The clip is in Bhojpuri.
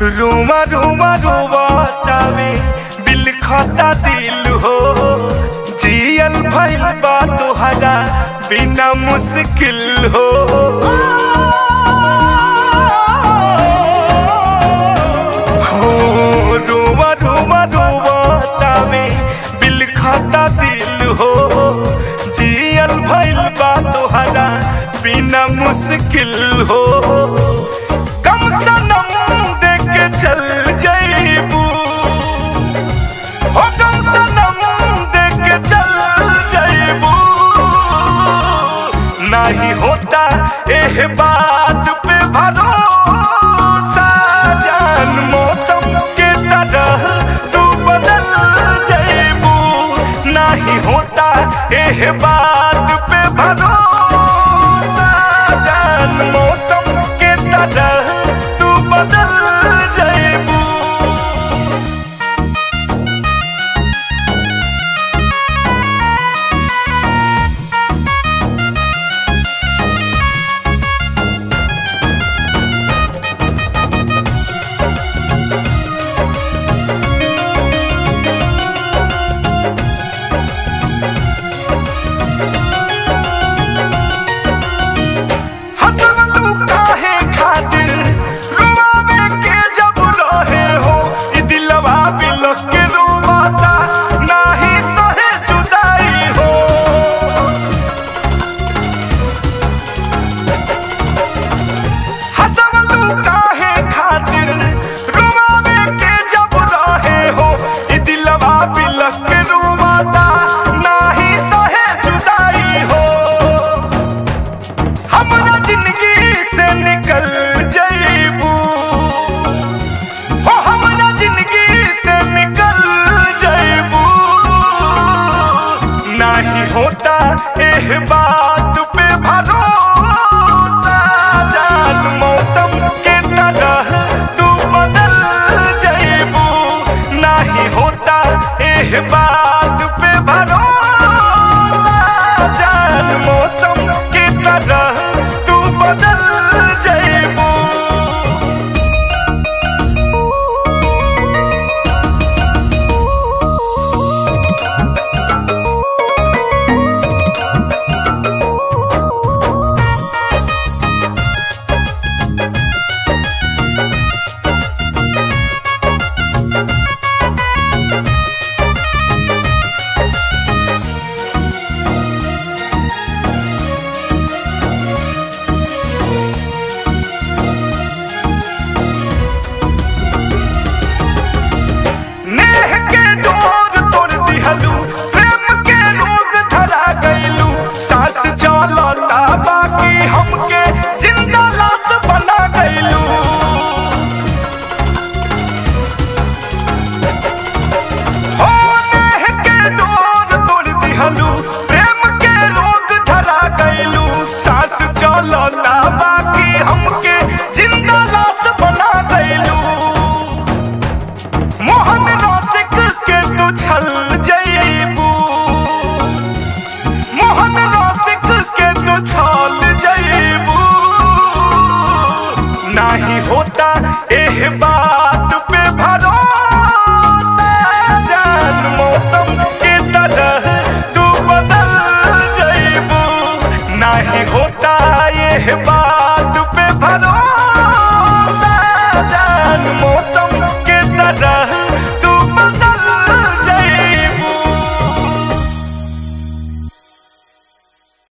रूमा रूमा रूमा तावे दिल खाता दिल हो जियल भइल बा तोहरा बिना मुश्किल हो हो रूमा रूमा रूमा तावे दिल खाता दिल हो जियल भइल बा तोहरा बिना मुश्किल हो कम सनम देख के चल जईबू हो कम सनम देख के चल जईबू नहीं होता एह बात पे भरोसा जान मौसम के तरह तू बदल जईबू नहीं होता एह बात पे भरोसा जान मौसम के तरह तू बदल जईबू हसलू काहे